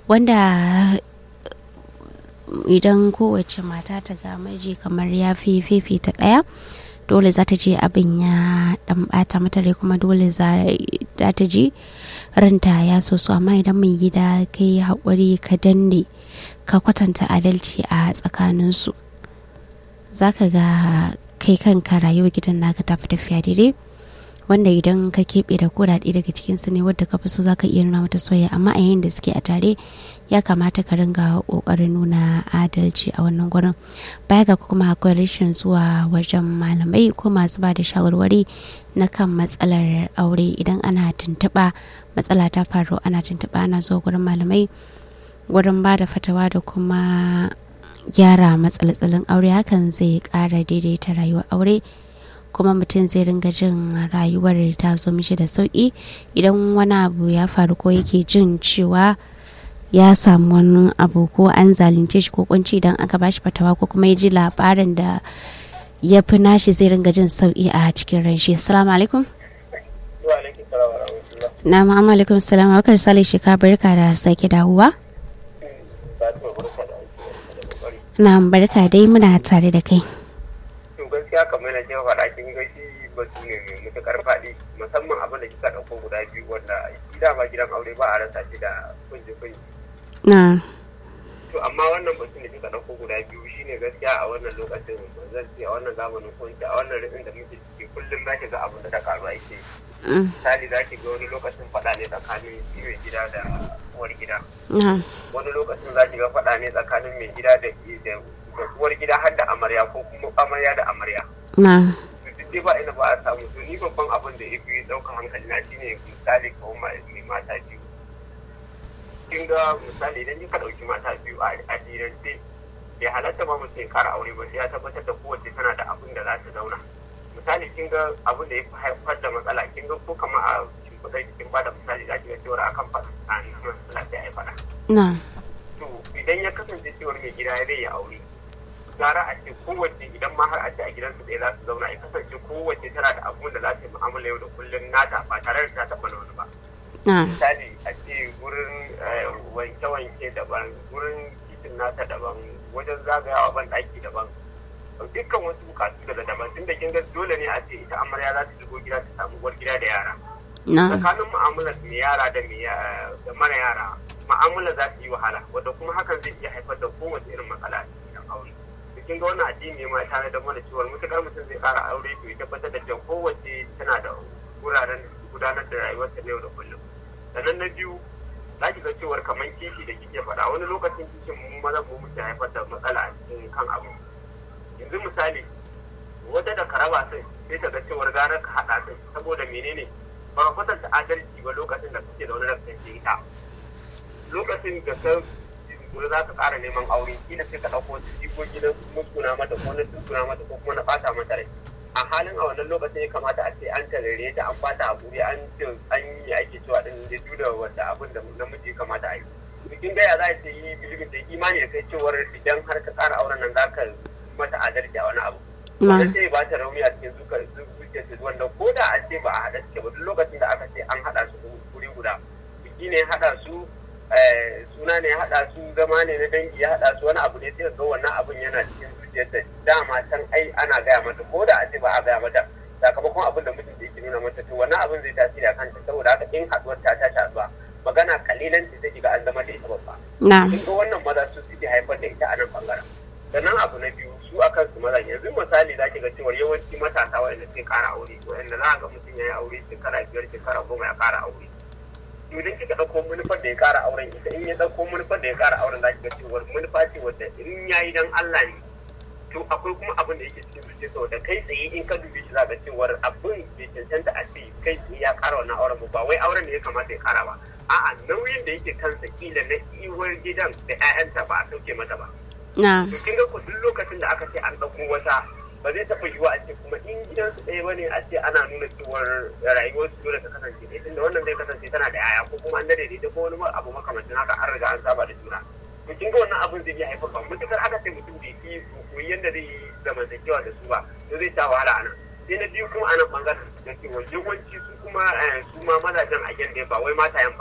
wanda idan kowace mata ta ga miji kamar ya fi fifita ɗaya dole za ta je abin ya dan bata mata rai kuma dole za ta ji ranta ya so so amma idan mai gida kai haƙuri ka danne ka kwatanta adalci a tsakaninsu za ka ga kai kanka rayuwar gidan naka ta fi tafiya daidai wanda idan ka keɓe da kuɗaɗe daga cikinsu ne wadda ka fi so za ka iya nuna mata soyayya amma a yayin da suke a tare ya kamata ka ringa ƙoƙarin nuna adalci a wannan gurin baya ga kuma akwai rashin zuwa wajen malamai ko masu ba da shawarwari na kan matsalar aure idan ana tuntuɓa matsala ta faru ana tuntuɓa ana zuwa gurin malamai gurin ba da fatawa da kuma gyara matsaltsalin aure hakan zai ƙara daidaita rayuwar aure kuma mutum zai ringa jin rayuwar ta zo mishi da sauƙi idan wani abu ya faru ko yake jin cewa ya samu wani abu ko an zalunce shi ko kunci idan aka bashi fatawa ko kuma ya ji labarin da ya fi nashi zai ringa jin sauƙi a cikin ran shi assalamu alaikum na ma'amma alaikum salam wakar sale shi ka barka da sake dawowa na barka dai muna tare da kai gaskiya kamar na ce faɗa kin ga shi batu ne mai matuƙar faɗi musamman abin da kika ɗauko guda biyu wanda shi dama gidan aure ba a rasa shi da kunji kunji. na To amma wannan batu ne kika ɗauko guda biyu shine gaskiya a wannan lokacin zan ce a wannan zamanin ko a wannan rikin da muke ciki kullum za ki ga abin da ta karu ake. Misali za ki ga wani lokacin faɗa ne tsakanin mai gida da uwar gida. Wani lokacin za ki ga faɗa ne tsakanin mai gida da da uwar gida har da amarya ko kuma amarya da amarya. na Duk dai ba ina ba a samu to ni babban abin da ya fi ɗaukar hankali na shine misali ko mai mata biyu. Kin ga misali idan kika ɗauki mata biyu a addinance bai halatta ba mutum ya kara aure ba sai ya tabbatar da kowace tana da abin da za ta zauna. Misali kin ga abin da ya fi haifar da matsala kin ga ko kama a shimfiɗar cikin ba da misali za ki ga cewar akan faɗa a matsala sai a yi faɗa. na to idan ya kasance cewar mai gida ya ya aure gara a ce kowace idan ma har a ce a gidansu ɗaya za su zauna ya kasance kowace tana da abun da za ta yi mu'amala yau da kullum nata ba tare da ta taɓa na wani ba na misali a ce gurin wanke-wanke daban gurin kicin nata daban wajen zagayawa ban ɗaki daban dukkan wasu bukatu daga daban tun da kin ga dole ne a ce ita amarya za ta shigo gida ta samu uwar gida da yara na tsakanin mu'amalar mai yara da mai da mara yara mu'amala za ta yi wahala wanda kuma hakan zai iya haifar da kowace irin matsala a cikin aure to kin ga wannan addini ma tare da mana cewa mutukar mutum zai kara aure to ya tabbatar da cewa kowace tana da wuraren gudanar da rayuwarta na yau da kullum sannan na biyu za ki ga cewar kamar kishi da kike faɗa wani lokacin kishin mu maza mu muke haifar da matsala a cikin kan abu yanzu misali wata da karaba sai sai ta ga cewar gara ka haɗa sai saboda menene ba ka kwatanta adalci ba lokacin da kake zaune da kai ita lokacin da ka kuma za ka ƙara neman aure kila sai ka ɗauko wasu jikoki na muskuna mata ko na tuskuna mata ko kuma na ɓata mata rai a halin a wannan lokacin ya kamata a ce an tarare ta an bata hakuri an ce an yi ake cewa din da duda wanda abin da namiji ya kamata a yi bikin gaya za a ce yi bilibin da imani da kai cewar idan har ka ƙara auren nan za ka mata adalci a wani abu wannan sai ba ta rauni a cikin zuciyarsu wanda ko da a ce ba a haɗa suke ba duk lokacin da aka ce an haɗa su wuri guda biki ne haɗa su suna ne haɗa su zama ne na dangi ya haɗa su wani abu ne sai ga wannan abun yana cikin zuciyarta dama can ai ana gaya mata ko da a ce ba a gaya mata sakamakon abin da mutum da yake nuna mata to wannan abin zai tasiri a kanta saboda haka in haɗuwar ta tashi haɗuwa magana kalilan ce take ga an zama da ita babba na kin ga wannan maza su suke haifar da ita a nan bangaren sannan abu na biyu su a kansu maza yanzu misali za ki ga cewa yawanci matasa waɗanda suke ƙara aure waɗanda za a ga mutum ya yi aure shekara biyar shekara goma ya ƙara aure to idan kika ɗauko manufar da ya ƙara auren ita in ya ɗauko manufar da ya ƙara auren za ki ga cewa manufa ce wadda in ya yi dan Allah ne to akwai kuma abin da yake cikin zuciya saboda kai tsaye in ka dube shi za ga cewar abin bai cancanta a ce kai tsaye ya ƙara wannan auren ba wai auren da ya kamata ya ƙara ba a'a nauyin da yake kansa kila na iwar gidan da 'ya'yanta ba a sauke mata ba na to kin ga ko duk lokacin da aka ce an ɗauko wata ba zai taɓa yiwuwa a ce kuma in gidansu ɗaya ba ne a ce ana nuna cewar rayuwar su dole ta kasance ɗaya tunda wannan zai kasance tana da yaya ko kuma an dade da ita ko wani abu makamancin haka an riga an saba da juna to kin ga wannan abin zai iya haifar ba mutukar aka ce mutum bai fi koyi yadda zai yi zamantakewa da su ba to zai sha wahala a nan sai na biyu kuma a nan bangaren da cewa yawanci su kuma su ma mazajen a yanda ba wai matayen ba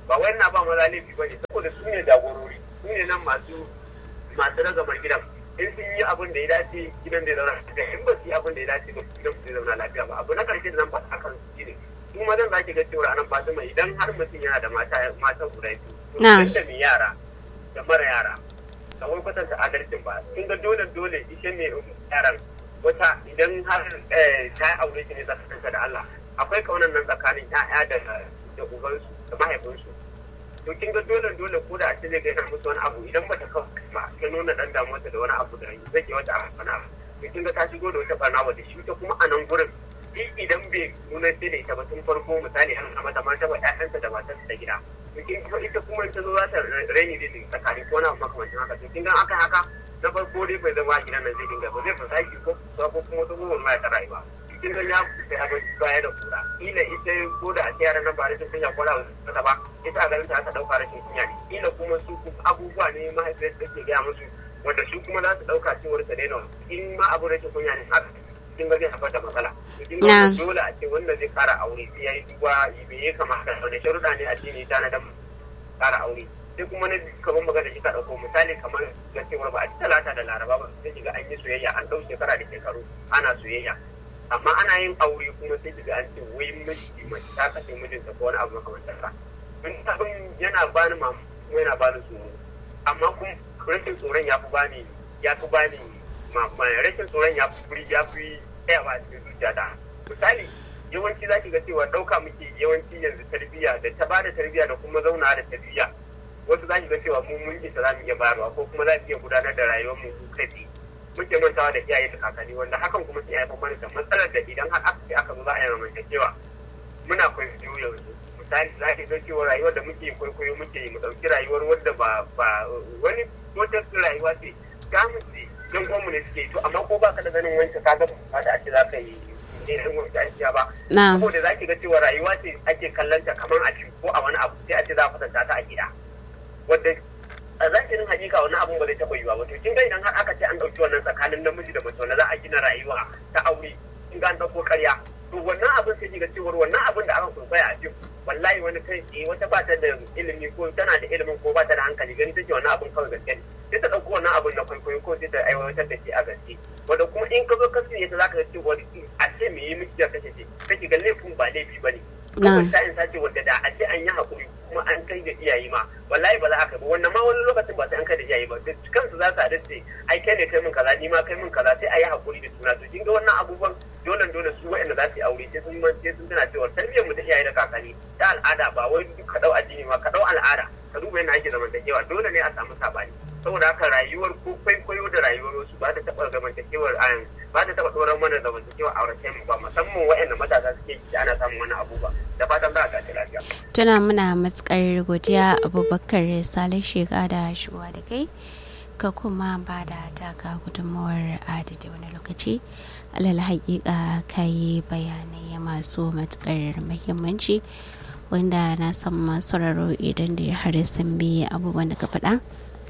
ba wai na ba maza laifi ba ne saboda su ne jagorori su ne nan masu masu ragamar gidan in sun yi abin da ya dace gidan da ya zauna lafiya in ba su yi abin da ya dace ba gidan su zai zauna lafiya ba abu na karshe da zan faɗa akan su ne su mazan za ki ga cewa anan fatima idan har mutum yana da mata mata guda biyu Na'am. da mai yara da mara yara da wai kwatanta adalcin ba kin ga dole dole ishe ne yaran wata idan har eh, ta aure shi ne tsakaninta da Allah akwai kaunan nan tsakanin ƴaƴa da da ubansu da mahaifinsu to kin ga dole dole ko da a ce zai gaina musu wani abu idan bata kawo ba ta nuna dan damuwarta da wani abu da zai ke wata abu bana to kin ga ta shigo da wata barna wadda shi ta kuma a nan gurin shi idan bai nuna sai da ita ba tun farko misali an kama ta mata ba ƴaƴanta da matarsa ta gida to kin ga ita kuma in ta zo za ta raini da tsakanin ko na makamancin haka to kin ga aka haka na farko dai bai zama a gidan nan zai dinga ba zai fasa shi ko ko kuma wata goma ma ta rayuwa cikin gan ya sai abin baya da kura ila ita ko da a ce yaran nan ba rashin kunya ko da wata ba ita a garin ta aka dauka rashin kunya ne ila kuma su kuma abubuwa ne mahaifiyar da ke gaya musu wanda su kuma za su dauka cewar ta daina in ma abu rashin kunya ne haka cikin ga zai haifar da matsala cikin ga Na. dole a ce wanda zai kara aure sai ya yi duba me ya kamata wanda sharuɗa ne a ce ne ta na dan kara aure sai kuma na biyu kamar magana shi ka ɗauko misali kamar na cewar ba a ci talata da laraba ba sai kiga an yi soyayya an ɗau shekara da shekaru ana soyayya amma ana yin aure kuma sai kiga an ce wai miji mace ta kashe mijinta ko wani abu makamantar sa in abin yana bani mamu kuma yana bani tsoro amma kuma rashin tsoron ya fi bani ya fi bani ma- ma- rashin tsoron ya fi furi ya fi tsayawa a cikin zuciyata misali yawanci za ki ga cewa ɗauka muke yawanci yanzu tarbiyya da ta bada tarbiyya da kuma zauna da tarbiyya wasu za ki ga cewa mu mun isa za mu iya bayarwa ko kuma za mu iya gudanar da rayuwar mu kai tsaye muke mantawa da iyaye da kakanni wanda hakan kuma sai haifar mana da matsalar da idan har aka ce aka zo za a yi zamantakewa muna kwaikwayo yanzu misali za ki ga cewa rayuwar da muke kwaikwayo muke yi mu ɗauki rayuwar wadda ba ba wani wata rayuwa ce ta mu ce don mu ne suke yi to amma ko ba ka da ganin wancan ka ga ba da ake za ka yi ne ɗan wani ajiya ba na'am saboda za ki ga cewa rayuwa ce ake kallon ta kamar a cikin ko a wani abu sai a ce za a kwatanta ta a gida wadda a zahirin hakika wani abun ba zai taɓa yiwa ba to kin ga idan har aka ce an ɗauki wannan tsakanin namiji da mace wanda za a gina rayuwa ta aure kin ga an ɗauko ƙarya to wannan abin sai ki ga cewar wannan abin da aka kurkwaya a fim wallahi wani kai tsaye wata ba ta da ilimi ko tana da ilimin ko ba ta da hankali gani take wannan abin kawai gaske ne sai ta ɗauko wannan abin na kwaikwayo ko sai ta aiwatar da shi a gaske wanda kuma in ka zo ka siye ta za ka ga cewa a ce me yi miki da kashe ce kake ga laifin ba laifi ba ne kawai sa'in sace wadda da a ce an yi haƙuri kuma an kai da iyaye ma wallahi ba za a kai ba wannan ma wani lokacin ba sai an kai da iyaye ba da kansu za su haɗu ce ai kai ne kai min kaza ni ma kai min kaza sai a yi haƙuri da juna to kin ga wannan abubuwan dole dole su waɗanda za su yi aure sai sun man sai sun tana cewa tarbiyyar mu ta iyaye da kakanni ta al'ada ba wai duk ka ɗau addini ma ka ɗau al'ada ka duba yadda ake zamantakewa dole ne a samu saɓani saboda haka rayuwar ko kwaikwayo da rayuwar wasu ba ta taɓa zamantakewar ayan ba ta taɓa ɗoran mana zamantakewar aurace mu ba musamman waɗanda matasa suke yi ana samun wani abu ba da fatan za a tashi lafiya. tuna muna matukar godiya abubakar salih shiga da shuwa da kai ka kuma ba da taka gudunmawar adadi wani lokaci alal haƙiƙa ka yi bayanai masu matukar muhimmanci wanda na san masu sauraro idan da har sun bi abubuwan da ka faɗa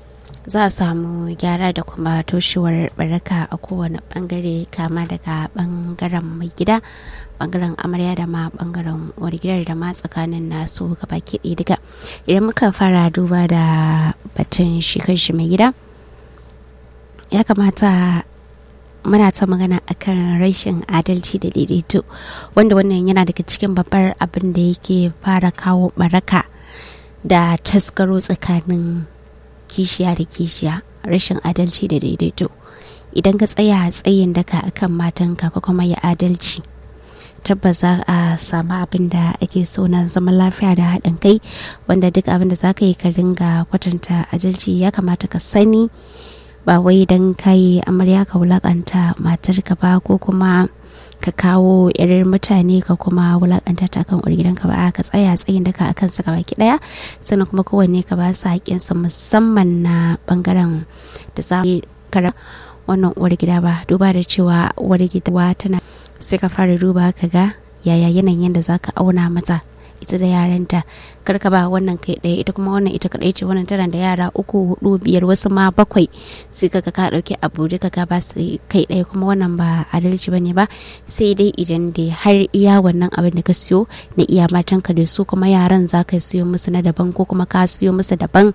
za a samu gyara da kuma toshewar baraka a kowane bangare kama daga bangaren mai gida bangaren amarya da ma bangaren wargidar da ma tsakanin nasu gaba kiɗi duka idan muka fara duba da batun shi shi mai gida ya kamata muna ta magana akan rashin adalci da daidaito wanda wannan yana daga cikin babbar abin da yake fara kawo baraka da taskaro tsakanin kishiya da kishiya rashin adalci da daidaito idan ka tsaya tsayin daka akan matanka ko kuma ya adalci tabbas za a samu abin da ake so na zaman lafiya da haɗin kai wanda duk abin da za ka yi ka ringa kwatanta adalci ya kamata ka sani ba wai don kayi amarya ka wulakanta matarka ba ko kuma ka kawo irin mutane ka kuma wulakanta ta kan gidanka ba ka tsaya tsayin daka akan sa baki daya sannan kuma kowanne ka ba su haƙƙinsa musamman na bangaren da za kara wannan uwar gida ba duba da cewa uwar gida tana sai ka fara duba ka ga yaya yanayin da zaka auna mata ita da yaranta kar ka ba wannan kai ɗaya ita kuma wannan ita kaɗai ce wannan tana da yara uku hudu biyar wasu ma bakwai sai ka ka ɗauki abu duka ka ba su kai ɗaya kuma wannan ba adalci bane ba sai dai idan dai har iya wannan abin da ka siyo na iya matanka da su kuma yaran za ka siyo musu na daban ko kuma ka siyo musu daban